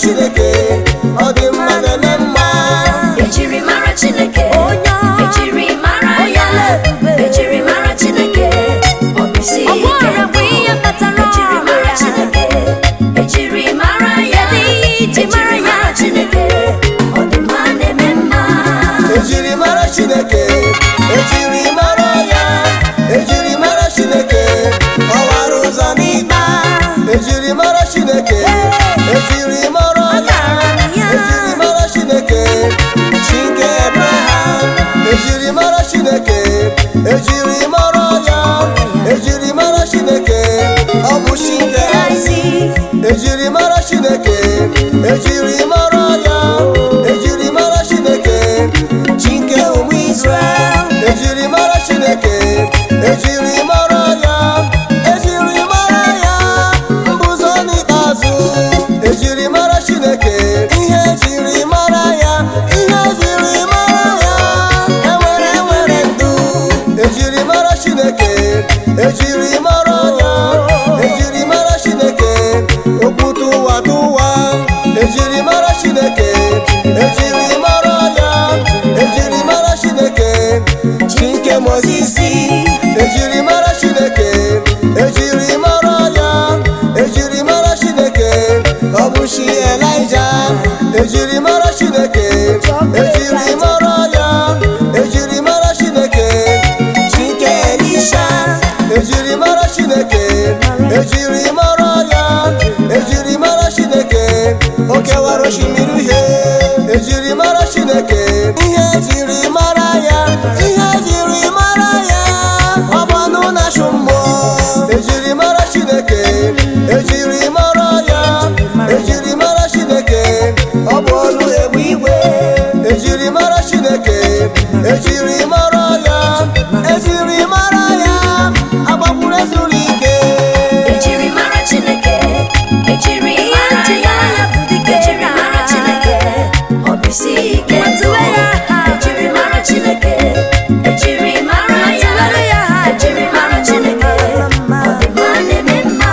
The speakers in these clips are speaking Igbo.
chineke ọ dị mma na-eme mma ejiri mara chineke Onye ọma. ejiri mara Onye ya na-ebube. ejiri mara chineke ọ bụ isi Ọ bụ ike ọrịa bụ ndụ. ihe kpatara ejiri mara ọrịa. chineke ejiri mara ya Kedu ihe iji mara ejiri ya? mara chineke ọ dị mma na-eme mma ejiri mara chineke ejiri mara ya ejiri mara chineke ọwara ụzọ n'ikpe ejiri mara chineke ejiri mara ya ejiri mara chineke chinke abraham ejiri mara chineke ejiri mara ya ejiri mara chineke ọ bụ chinke Isaac. ejiri mara chineke ejiri mara ya ejiri mara chineke chinke ụmụ israel ejiri mara chineke ejiri mara ya ejiri mara ya mbụzọ n'ikpeazụ ejiri mara chineke ihe ejiri mara ya ihe ejiri mara ya enwere enwere ndụ ejiri mara chineke ejiri mara ya ejiri mara chineke okwu tụwa tụwa ejiri mara chineke ejiri mara ya ejiri mara chineke chinke mozisi ejiri mara chineke ejiri mara ya ejiri mara chineke ọ bụ chi elija ejiri mara chineke ejiri mara ya ejiri mara chineke chinke elisha ejiri mara chineke ejiri mara ya ejiri mara chineke o kewara osimiri uhie ejiri mara chineke ihe ejiri mara ya ihe ejiri mara ya ọ bụ ọnụ na-achụ mmụọ ejiri mara chineke ejiri mara ya ejiri mara chineke ọ bụ olu egbe igwe ejiri mara chineke ejiri mara ya ejiri mara ya agbakwuru ezuru ike ejiri mara chineke ejiri mara ya ejiri mara chineke ọ bụ isi ike ndụ. ejiri mara chineke ejiri mara ya ejiri mara chineke ọ dị mma na-eme mma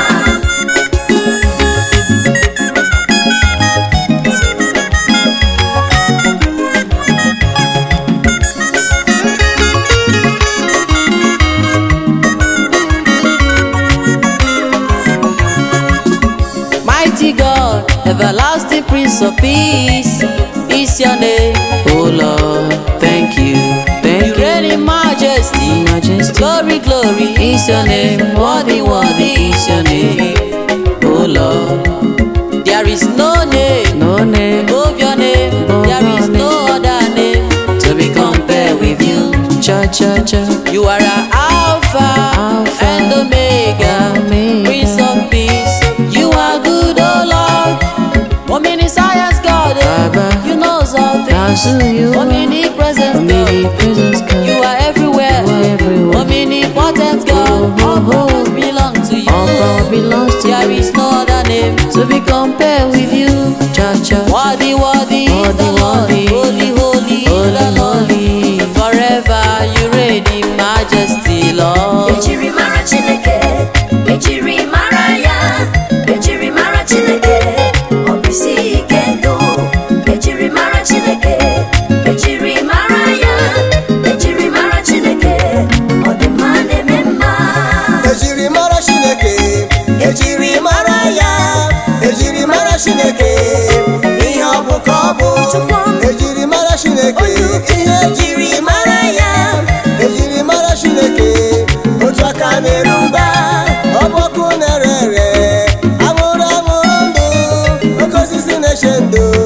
Mighty God, everlasting Prince of Peace, is your name. Oh Lord, thank you, thank you. reign in majesty, majesty. Glory, glory is your name. Worthy, worthy is your name. Oh Lord, there is no name, no name above your name. there is no other name to be compared with you. Cha cha cha. You are our Alpha, Alpha and Omega, Omega, Prince of Peace. You are good, oh Lord. Omniscience God, oh, you know all things. Omnipresence God, you are everywhere. Omnipotent God, all powers belong to you. There is no other name to be compared with you. Worthy, worthy is the Lord. Holy, holy is the Lord. Forever you reign in majesty, Lord. ejiri mara chineke ejiri mara ya ejiri mara chineke ọ bụ isi ike ndụ ejiri mara chineke ejiri mara ya ejiri mara chineke ọ dị mma na-eme mma ejiri mara chineke ejiri mara ya ejiri mara chineke ihe ọ bụ ka ọ bụ ejiri mara chineke ihe ejiri mara ya ejiri mara chineke otu aka na-eru mba ọ bụ ọkụ na-ere ere anwụrụ anwụrụ ndụ oke osisi na-eche ndụ